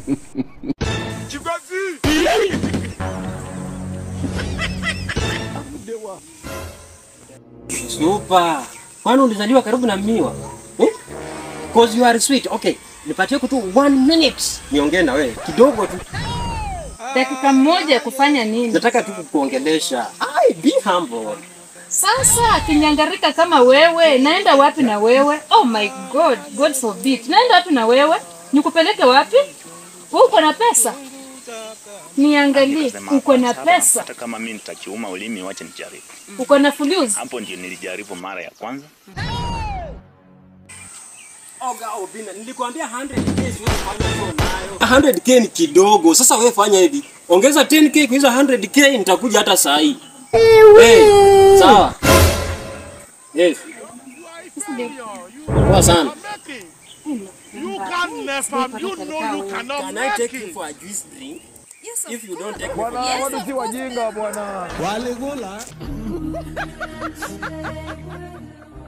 Super. Kwani ulizaliwa karibu na miwa? Eh? Cause you are sweet. Okay. Nipatie tu one minute. Niongee na wewe kidogo tu. Dakika moja ya kufanya nini? Nataka tu kukuongelesha. Ai, be humble. Sasa kinyangarika kama wewe, naenda wapi na wewe? Oh my God, God forbid. Naenda wapi na wewe? Nikupeleke wapi? Wewe uko na pesa? Niangalie, Nikasema, uko na hapana, pesa, Hata kama mimi nitakiuma ulimi, wacha nijaribu. uko na fulusi. Hapo ndio nilijaribu mara ya kwanza. Oga Obina, nilikwambia 100k siwezi fanya show nayo. 100k ni kidogo. Sasa wewe fanya hivi. Ongeza 10k kwa hizo 100k nitakuja hata saa hii. Hey, sawa. Yes. Poa sana. You can never, you know you cannot Can I take make you it. for a juice drink? If you don't take me Bwana, watu si wajinga bwana. Walikula